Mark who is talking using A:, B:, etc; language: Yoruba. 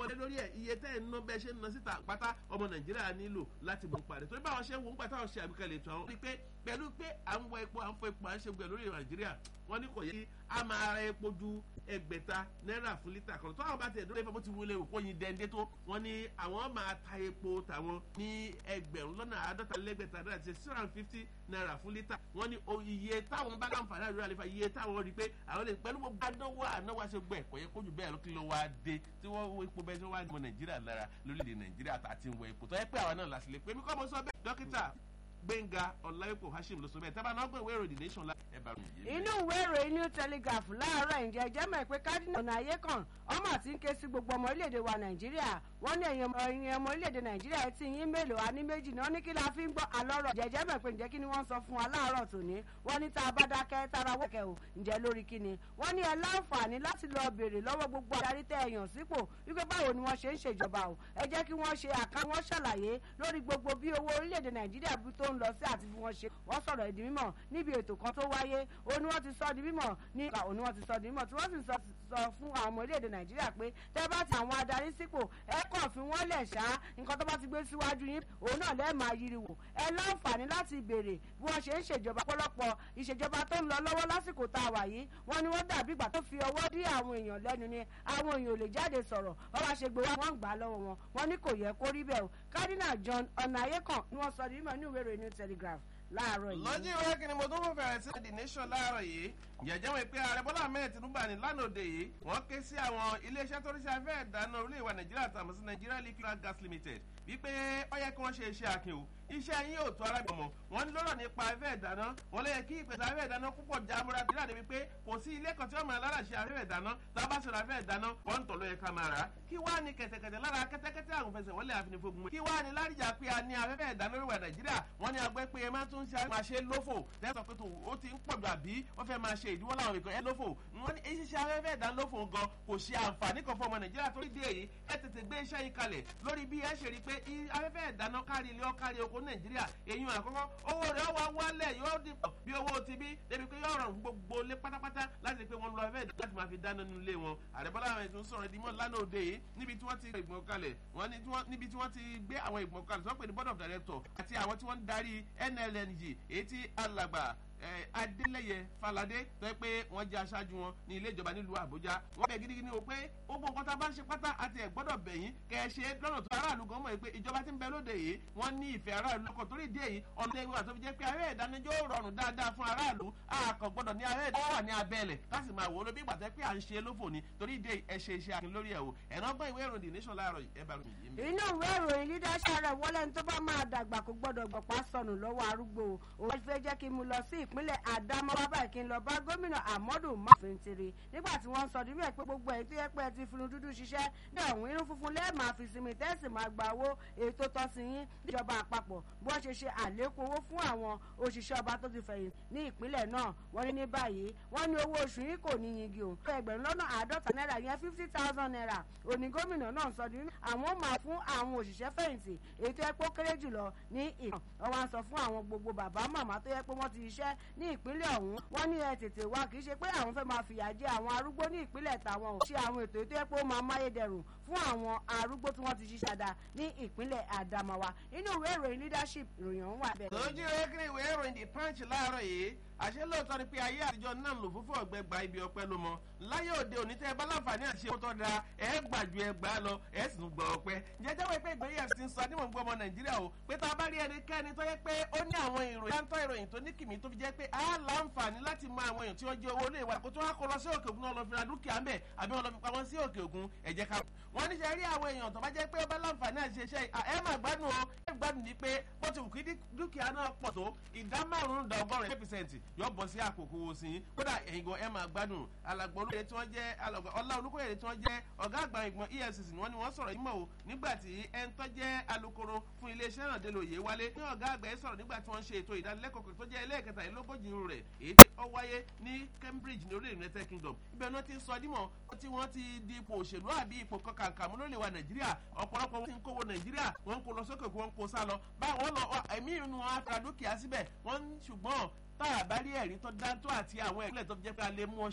A: wọlé lórí ẹ̀ iye tẹ́ ẹ̀ ń ná bẹ́ẹ̀ ṣe ń ná síta pátá ọmọ nàìjíríà nílò láti mú parí torí báwọn ṣe ń wò ń pàtàkì ṣe àgbékalẹ̀ ètò àwọn rí pé pẹ̀lú pé à ń wọ epo à ń fọ epo à ń ṣe gbẹ lórí nàìjíríà wọ́n ní kò yẹ kí a máa ra epo ju ẹgbẹ̀ta náírà fún lítà kan tó àwọn bá tiẹ̀ dúró ìfẹ́ bó ti wọlé òkú yin dẹ́ndé tó wọ́n ní àwọn máa ta epo tàwọn ní ẹgbẹ̀rún lọ́nà àádọ́ta lẹ́gbẹ̀ta náírà ti six hundred and fifty naira fún lítà wọ́n ní iye táwọn bá láǹfààní àdúrà lè fa iye táwọn rí i pé àwọn lè pẹ̀lú gbogbo anáwó anáwó àṣẹ gbẹ̀ kò yẹ kójú bẹ́ẹ̀ lókè ló wá dé tí wọ́n wo epo bẹ́ẹ̀ tí wọ́n wá mọ nàìjíríà lára lórílẹ̀ nàìjíríà àti ìwọ̀ epo tó yẹ pé àwọn náà làṣìlẹ̀ pé mi kọ́ mo sọ bẹ́ẹ̀ dókítà gbẹ̀ngà ọ̀làwẹ̀pọ̀ hashim ló sọ bẹ́ẹ̀ tábà náà gbọ́ ìwé ìròyìn nation la ẹ̀ bá ròyìn yé.
B: inú ìwé ìròyìn new telegraph láàárọ̀ ǹjẹ́ jẹ́ mọ̀ pé kádínà ọ̀nà ayé kan ọmọ àti ń ké sí gbogbo ọmọ orílẹ̀-èdè wa nàìjíríà wọ́n ní ẹ̀yìn ọmọ orílẹ̀-èdè nàìjíríà ti yín mélòó a ní méjì náà ní kí la fi ń gbọ́ àlọ́rọ̀ jẹ́jẹ́ mọ̀ pé ǹjẹ́ kí ni wọ́n sọ fún wa láàárọ̀ tòní wọ́n ní tá a bá dákẹ́ tára wọ́kẹ́ o ǹjẹ́ lórí kí ni wọ́n ní ẹ láǹfààní láti lọ béèrè lọ́wọ́ gbogbo adarí tẹ́ ẹ̀yàn sípò wípé báwo ni wọ́n ṣe ń ṣèjọba o ẹ jẹ́ kí wọ́n ṣe àká wọ́n ṣàlàyé lórí gbogbo bí owó orílẹ̀-èdè nàìjíríà bí tó ń lọ sí àti bí wọ́n ṣe wọ́n sọ̀rọ̀ ìdí mímọ̀ níbi ètò kan tó wáyé ó ní wọ́n ti sọ di mímọ̀ ní ìka òní wọ́n ti sọ di mímọ̀ tí wọ́n sì sọ fún àwọn ọmọ orílẹ̀-èdè nàìjíríà pé tẹ́ bá ti àwọn adarí sípò ẹ kàn fi wọ́n lẹ̀ ṣá nǹkan tó bá ti gbé síwájú yín òun náà lẹ́ẹ̀ máa yiri wò ẹ láǹfààní láti béèrè bí wọ́n ṣe ń ṣèjọba pọ́lọ́pọ̀ ìṣèjọba tó ń lọ lọ́wọ́ lásìkò tá a wà yìí wọ́n ní wọ́n dàbí ìgbà tó fi ọwọ́ dí àwọn èèyàn lẹ́nu ni àwọn èèyàn ò lè jáde sọ̀rọ̀ wọ́n bá ṣe gbé wá wọ́n gbà á lọ́wọ́ wọn wọ́n ní kò yẹ kó rí bẹ́ẹ̀ o cardinal john ọ̀nàyẹ́kàn ni wọ́n sọ di mímọ̀ ní ìwé ìròyìn new telegraph láàárọ̀ yìí.
A: lọ́jọ́ ìwé kí ni mo tún fún fẹ̀rẹ̀ sí the nation láàárọ̀ yìí jẹ̀jẹ̀ wọn pé ààrẹ bọ́lá ahmed tinubu ní lánàá òde yìí wọ́n ké sí àwọn iléeṣẹ́ tó rí sí afẹ́ ìdáná orílẹ̀ ìwà nàìjíríà tàbí sí nigeria liquid gas limited wípé ó yẹ kí wọ́n ṣe iṣẹ́ akin o iṣẹ́ yín ò tó arábìnrin mọ̀ wọ́n ní lọ́rọ̀ nípa afẹ́ ìdáná wọ́n lè kí ìpèsè afẹ́ ìdáná púpọ̀ jámúra dídá débi pé kò sí ilé kan tí wọ́n máa lára ṣe afẹ́ ìdáná tá a bá ṣe afẹ́ ìdáná wọ́n ń tọ̀ ló yẹ ká máa rà kí wá ní kẹ̀tẹ̀kẹ̀tẹ̀ lára kẹ́tẹ́kẹ́tẹ́ àwọn fẹsẹ̀ wọ́n lè àfinifogun kí wá ní láríjà pé a ní afẹ́fẹ́ ìdáná lórí nàìjíríà wọ́n ní agbẹ́ pé ẹ máa tún ṣe máa ṣe lófò lẹ́sọ̀ pé ó ti ń pọ̀jù àbí wọ́n fẹ́ máa ṣe ìdíwọ́ láwọn ìkan ẹ lófò wọ́n ní ṣíṣe afẹ́fẹ́ ìdáná lófò gan kò ṣe àǹfààní kan fún ọmọ nàìjíríà torí dé èyí ẹ tètè gbé iṣẹ́ yìí kalẹ̀ lórí bí ẹ ṣe rí pé afẹ́fẹ́ ìdáná kárí ilé ọ̀kárí oko nàìjíríà èyí àkọ́kọ́ owó rẹ̀ wá wálẹ̀ yóò dín bí owó ti bí débi pé yóò rọrùn gbogbo lé pátápátá láti pé wọ́n lọ afẹ́ láti máa fi dáná nínú ilé wọn àrẹ́bọ́lá àwọn ètò ń sọ̀rọ̀ ìdímọ̀ lánàá òde yìí níbi tí wọ́n ti ìgbọ̀n kalẹ̀ wọ́n níbi tí wọ́n ti gbé àwọn ìgbọ̀n kalẹ̀ tí wọ́n pè ní board of director àti àwọn tí wọ́n ń darí nlng èyí tí alàgbà adélẹyẹ falade tó yẹ pé wọn jẹ aṣáájú wọn ní ilé ìjọba nílùú àbújá wọn bẹ gidigidi o pé gbogbo nǹkan tá a bá ń ṣe pátá àti ẹ gbọdọ bẹyìn kẹ ẹ ṣe lọnà tó aráàlú gan mọ pé ìjọba ti ń bẹ lóde yìí wọn ní ìfẹ aráàlú lọkọ torí ìdí èyí ọ̀nà ewu àti òfin jẹ pé ará ìdánijọ́ rọrùn dáadáa fún aráàlú àkàn gbọdọ̀ ní ará ìdánwò wà ní abẹ́lẹ̀ káàsì máa wò ó ló bí ìgbàtẹ́ pé à ń ṣe lófò ni torí ìdí ẹ ṣe iṣẹ́ akin lórí ẹ̀ o ẹ̀nà gbọ́n ìwé ìròyìn nation láàárọ̀ ẹ bá ròyìn yìí.
B: inú ìwé ìròyìn leadership rẹ̀ wọlé ní tó bá máa dàgbà kó gbọ́dọ̀ gbọ̀pá sọnù lọ́wọ́ arúgbó o òun fẹ́ jẹ́ kí n mú lọ sí ìpínlẹ̀ àdámọ́ wá báyìí kí n lọ bá gómìnà àmọ́dù máfìntiri nígbà tí wọ́n ń sọ nínú ẹ̀ pé gbogbo ẹ̀ tó yẹ pé ẹ ti funu dúdú ṣiṣẹ́ ní ọ̀hún inú funfun lẹ́ẹ̀ máa fi sinmi tẹ́sí máa gba owó ètò tọ́sí yín níjọba àpapọ̀ bí wọ́n ṣe ṣe àlékún owó fún àwọn òṣìṣẹ́ ọba tó ti fẹ̀yìn ní ìpínlẹ̀ náà wọ́n ní ní báyìí wọ́n ní owó oṣù yín kò ní yingi o ẹgbẹ̀rún lọ́nà àádọ́ta náírà yẹn fifty thousand naira òní gómìnà náà sọ ní àwọn máa fún àwọn òṣìṣẹ́ fẹ̀yìntì èyí tó yẹ pé ó kéré jùlọ ní ìhàn wọ́n wá sọ fún àwọn gbogbo bàbá màmá tó yẹ pé wọ́n ti ṣiṣẹ́ ní ìpínlẹ̀ ọ̀hún wọ́n ní ẹ tètè wá kì í ṣe pé àwọn fẹ́ máa fìyà jẹ àwọn arúgbó ní ìpínlẹ̀ tàwọn ò ṣe àwọn ètò ètò yẹ pé ó máa máyédẹrùn fún àwọn arúgbó tí wọ́n ti ṣiṣẹ́ dáadáa ní ìpínlẹ̀ àdàmàwà inú ìwé ìròyìn leadership ìròyìn ọ̀hún wà bẹ́ẹ̀.
A: lójú ẹgbẹ́ ìwé ìròyìn the punch láàárọ̀ yìí àṣẹ lóòótọ́ ni pé ayé àtijọ́ náà lò fúnfún ọ̀gbẹ́ gba ibi ọpẹ́ ló mọ láyé òde òní tẹ́ ẹ bá láǹfààní àti ṣe tó da ẹ gbà ju ẹ gbà lọ ẹ sì tún gbọ́ ọpẹ́ jẹjẹ́ wọ́n pé ìgbéyìí ẹ̀sìn sọ ní mò ń gbọ́ ọmọ nàìjíríà o pé tá a bá rí ẹnikẹ́ni tó yẹ pé ó ní àwọn ìròyìn dáńtọ́ ìròyìn tó ní kìmí tó fi jẹ́ pé a láǹfààní láti mọ àwọn èèyàn tí wọ́n jẹ́ owó ilé ìwà kó tó wá kó lọ sí òkè òkun náà lọ fi ra dúkìá ń bẹ̀ àbí wọn lọ fi pamọ́ sí òkè òkun ẹ̀jẹ̀ ká wọ́n ní sẹ́ rí àwọn èèyàn tó bá jẹ́ pé ó bá láǹfààní àti ṣe iṣẹ́ ẹ máa gbádùn o ẹ gbádùn ní pé bó ti wù kí dúkìá náà pọ̀ tó ìdá márùn-ún da ọgọ́rin pẹ́sẹ̀ntì yọ bọ̀ sí àkókò owó sí i kódà ẹ̀yin gan ẹ máa gbádùn alàgbọ̀ olóyè tí wọ́n jẹ́ ọlá olùkóyè tí wọ́n jẹ́ ọ̀gá àgbà ìgbọ̀n efcc ni wọ́n ní wọ́n sọ̀rọ̀ yìí mọ̀ o nígbà tí ẹ ń tọ́ jẹ́ alukoro fún iléeṣẹ́ náà délò yé wálé ní ọ̀gá àgbà ẹ sọ̀rọ̀ nígbà tí wọ́n ṣe ètò ìdánilẹ́kọ̀ọ́ tó jẹ́ ẹlẹ́ẹ̀kẹta ìlógójì rẹ̀ èyí tí ó wáyé ní cambridge ní orílẹ̀ united kingdom ibẹ̀ náà ti sọ dímọ̀ tí wọ́n ti di ipò òṣèlú àbí ipò kankan mú lórí wa nàìjíríà ọ̀pọ̀lọpọ̀ wọn ti ń kówó nàìjíríà wọ́n ń kó lọ sókè wọ́n ń kó sá lọ báwọn lọ ẹ̀mí inú wọn á fara dúkìá síbẹ̀ wọ́n ṣùgbọ́n tá a bá rí ẹ̀rí tó dáńtó àti àwọn ẹ̀rí tó jẹ́ pé a lè mú ọ